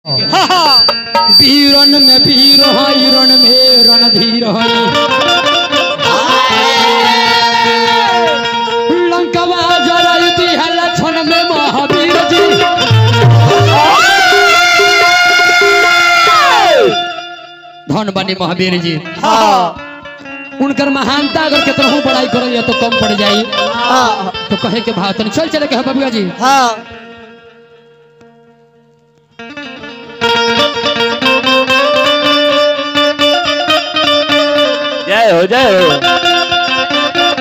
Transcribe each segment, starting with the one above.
वीरन में वीर हिरण में रणधीर हई लंकवा जरई दिहल क्षण में महावीर जी धन बनी महावीर जी उनकर महानता अगर केतनहु बड़ाई करल तो कम पड़ जाई तो कहे के भाव तनी चल चले के है बबुआ जी जय हो जय हो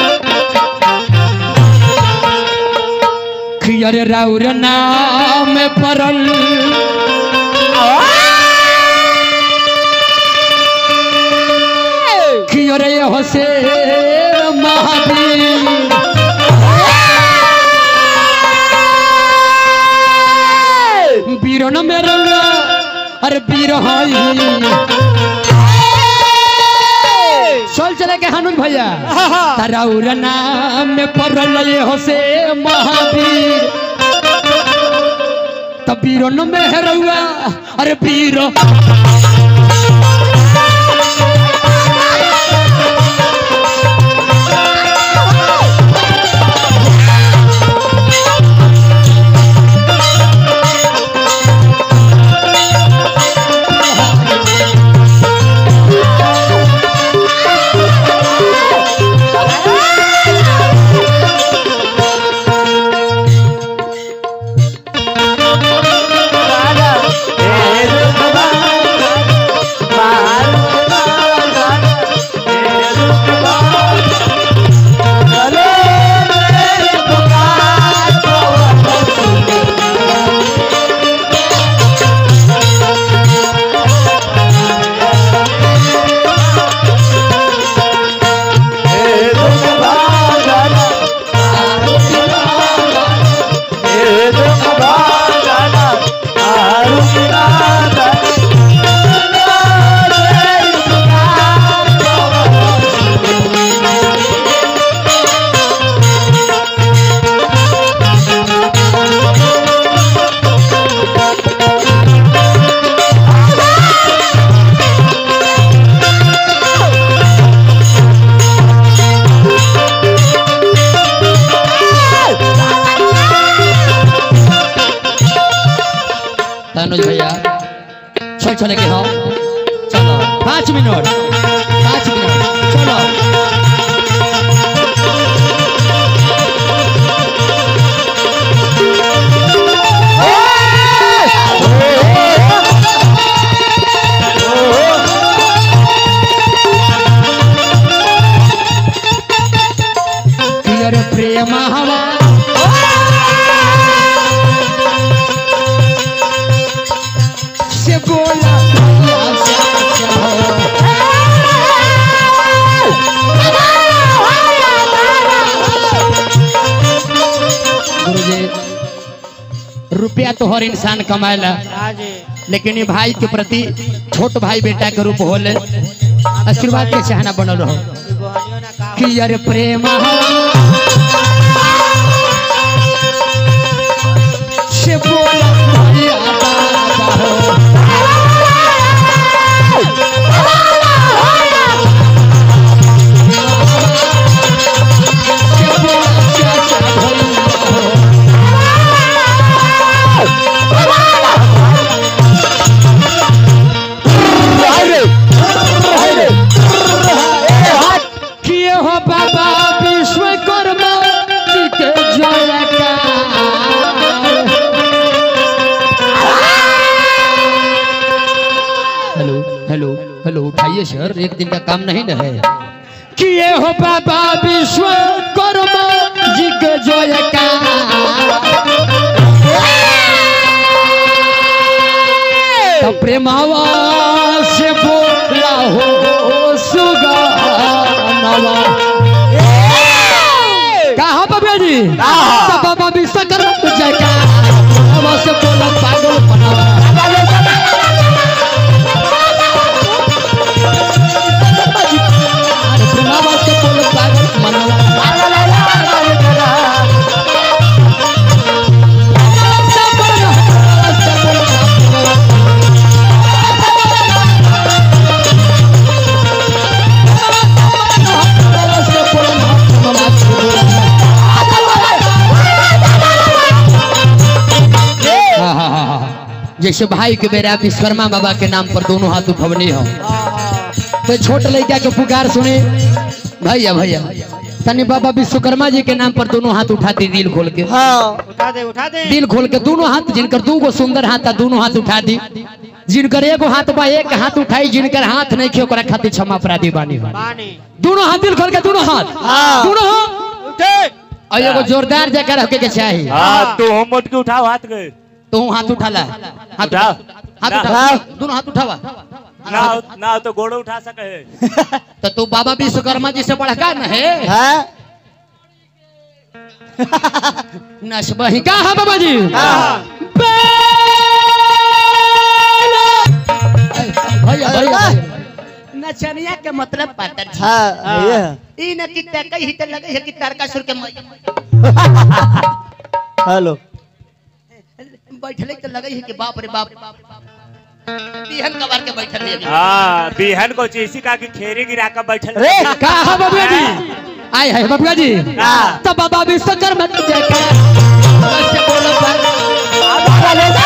खियर राउर नाम परल खियर हसे महावीर वीरन में रंगा अरे वीर हई चल चले के हनुन भैया ताराउर नाम में पड़ल ये होसे महावीर तब वीरन में हरुआ अरे वीर तनुज भैया चल चले के हो चलो पाँच मिनट पाँच मिनट चलो पियर प्रेम हवा से बोला भैया से कहो। गुरुजी रुपया तो हर इंसान कमाएला लेकिन ये भाई के प्रति छोट भाई बेटा के रूप होले आशीर्वाद के चाहना बनल रहो कि यार प्रेम से बोला भैया बाबा हो। से बोला चाचा भैया हो। किए हो बाबा विश्वकर्मा जी के जयकार हेलो हेलो हेलो उठाइए सर एक दिन का काम नहीं ना है किए हो बाबा विश्वकर्मा जी के जयकार तो प्रेमावा से बोला हो सुगानवा कहा बाबा जी तो बाबा विश्वकर्मा जयकार प्रेमावा से बोला पागल बनावा अरे प्रेमावा से बोला पागल बनावा सब बोला, सब बोला, जैसे भाई के बेरा विश्वकर्मा बाबा के नाम पर दोनों हाथ उठवनी हो तो छोट लड़का के पुकार सुने भैया भैया तनी बाबा विश्वकर्मा जी के नाम पर दोनों हाथ उठाती दिल खोल के उठा दे उठा दे दिल खोल के दोनों हाथ जिनकर दू गो सुंदर हाथ था दोनों हाथ उठा दी जिनकर एगो हाथ बा एक हाथ उठाई जिनकर हाथ नहीं खे ओकरा खातिर क्षमा अपराधी बानी बा पानी दोनों हाथ दिल खोल के दोनों हाथ हाँ। दोनों हाथ उठे और एगो जोरदार जगह रखे के चाहिए हाँ तू हम मोट के उठाओ हाथ के तो हाथ उठा ला हाथ उठा उठाओ। हाथ ना। उठा दोनों हाथ उठावा ना ना तो गोड़ो उठा सके है तो तू बाबा विश्वकर्मा जी से पढ़ का न है नसबही का है बाबा जी भैया भैया नचनिया के मतलब पातर छी ई न कि तकई ही त लगे है कि तारकासुर के मै- हेलो बैठले त लगे है कि बाप रे बाप बिहन कबार के बैठल है हाँ बिहन को चीसी का की खेरी गिरा कर बैठल रे का है बाबा जी आए है बाबा जी हाँ। तो बाबा विश्वकर्मा की जय का बस बोलो पर